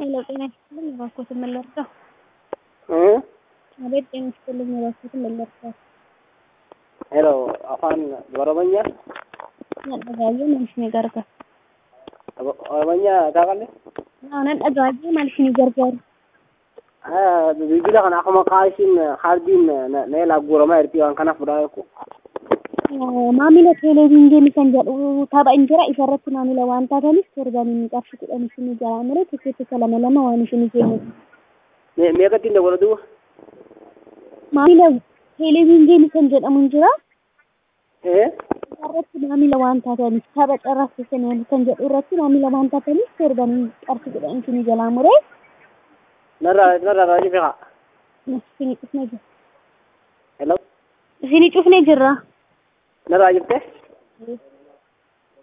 ሄሎ ጤና ይስጥልኝ እባክዎትን ምን ልርዳው? እ አቤት ጤና ይስጥልኝ እባክዎትን ምን ልርዳው? ሄሎ afaan oromonya nan dhagaayyee maal isinii gargaaru? oromonya taaqalle Naa nan dhagaayyee maal isinii gargaaru? bilbila kana akkuma kaayisiin hardiin na ilaa guuramaa jirti waan kanaaf fudhaa jechu Maamila televiizyinii kan jedhu tapha hin jira isarratti maamila waan taataniif torbanii inni qarshii kudhan isinii jalaa muree tikkeettota lama lama waan isinii kennuuf. meeqatti hin dabalu duuba Maamila televiizyinii kan jedhamu hin jira ee isarratti maamila waan taataniif tapha carraaqsisan kan jedhu irratti maamila waan taataniif torbanii qarshii kudhan isinii jalaa muree narraa narraa raajii fiqa isinii cufnee jira. hello Isinii cufnee jirra. narraa jirte